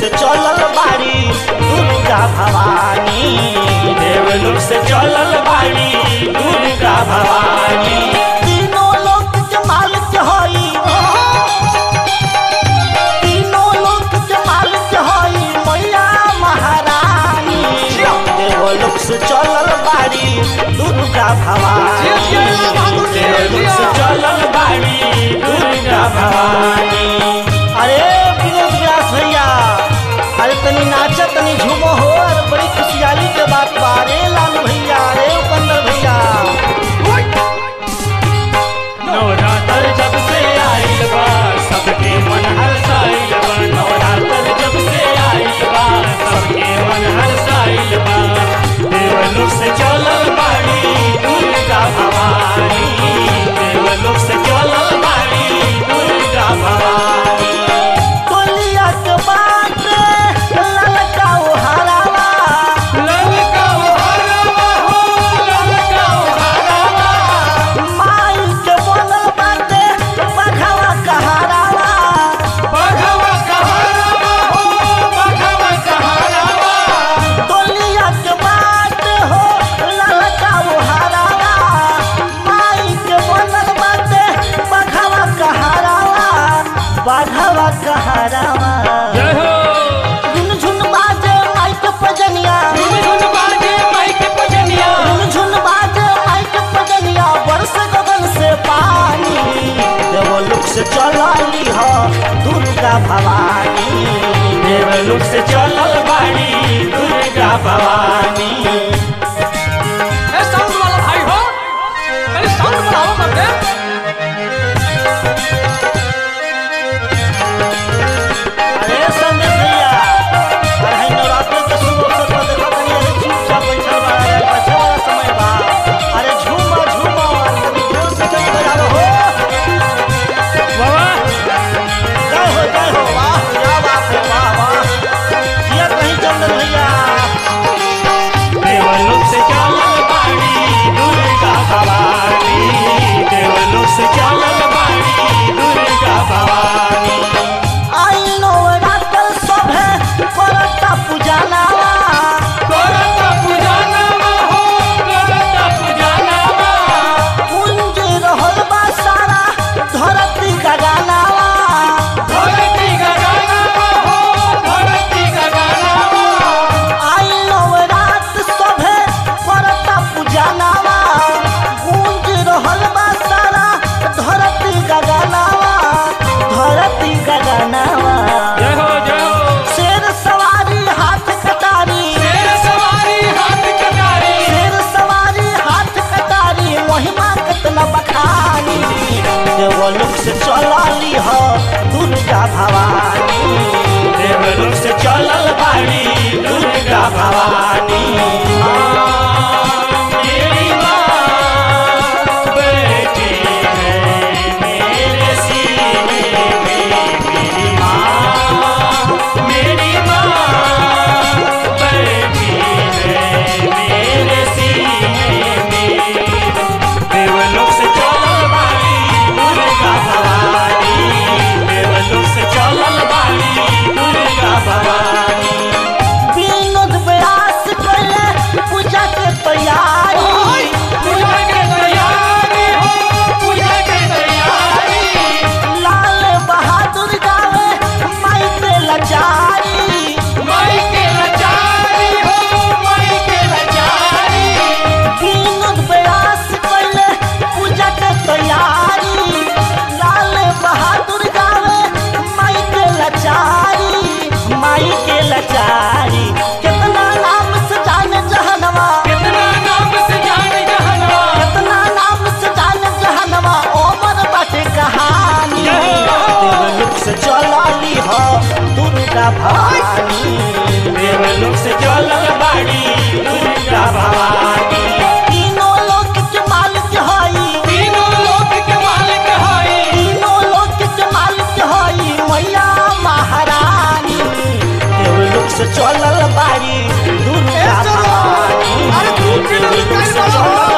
से चलल बाड़ी दुर्गा भवानी देवलोक से चलल बाड़ी दुर्गा भवानी तीनों लोक के मालिक हई तीनों लोक के मालिक हई मैया महारानी देवलोक से चलल बाड़ी दुर्गा भवानी देवलोक से चलल बाड़ी दुर्गा भवानी अरे विनोद व्यास भैया अरे तनी नाचा तनी झूमो हो अरे बड़ी खुशहाली के बात बा रे लालू भैया रे उपेंद्र भैया नवरात्र जब से आइल बा सबके मन हर्षाइल बा नवरात्र जब से आइल बा सबके मन हर्षाइल बा देवलोक से चलल बाड़ी दुर्गा भवानी देवलोक से चलल बाड़ी दुर्गा भवानी टोलिया के बात ललका ओ हरावा ललका उहरवा हो ललका उहरवा माई के बनल बाटे बघवा कहारावा बघवा कहरवा हो बघवा कहरवा टोलिया के बात हो ललका ओ हरावा माई के बनल बाटे बघवा कहारावा बघवा कहारावा जय हो झुन बाजे माई के पजनिया झुन बाजे माइक बजनिया झुन बाजे माई के पजनिया बरस गगन से पानी देवलोक से चलाली हो दुर्गा भवानी देवलोक से चलल बाड़ी दुर्गा भवानी ए साउंड वाला भाई हो अरे साउंड बढ़ाओ मत दे अरे संदेश भैया अरे है नवरात्र के शुभ अवसर पर देखो तनी अरे चुपचाप बैठल बा अरे बच्चा वाला समय बा अरे झूमा झूमा तनी जोर से जय बजाओ हो बाबा जय हो जय हो वाह क्या बात है वाह वाह जिया कहीं चंदन भैया देवलोक से चलल बाड़ी दुर्गा भवानी देवलोक से चलल बाड़ी दुर्गा भवानी आई नवरात्र सभे करता पूजनावा करता पूजनवा हो करता पूजनवा कुंज रहल बा सारा धरती गगनावा धरती गगनवा हो धरती गगनवा आई नवरात्र सभे करता पूजनावा कुंज रहल बा सारा धरती गगनावा धरती गगनावा जय हो जय हो शेर सवारी हाथ कटारी शेर सवारी हाथ कटारी शेर सवारी हाथ कटारी महिमा कितना बखानी देवलोक से चलाली हो दुर्गा भवानी देवलोक से चलल बाड़ी दुर्गा भवानी मेरी माँ बैठी है मेरे सीने में मेरी माँ मेरी माँ बैठी है मेरे सीने में देवलोक से चलल बाड़ी दुर्गा भवानी देवलोक से चलल बाड़ी दुर्गा भवानी विनोद व्यास पहले पूजा के तैयारी पूजा के तैयारी हो पूजा के तैयारी लाल बहादुर गावे माई के लाचारी माई के लाचारी हो माई के लाचारी विनोद व्यास पहले पूजा के तैयारी लाल बहादुर गावे माई के लाचारी माई के लाचारी कितना नाम से जाने जहनवा कितना नाम से जान जहनवा कितना नाम से जाने जहनवा ओमर बाटे कहानी देवलोक से चलाली हो दुर्गा भवानी देवलोक से चलल बाड़ी दुर्गा भवानी तीनों लोक के मालिक हई तीनों लोक के मालिक हई तीनों लोक के मालिक हई मैया महारानी देवलोक से चलल बाड़ी दुर्गा भवानी अरे तू किलो देवलोक से निकाल चलल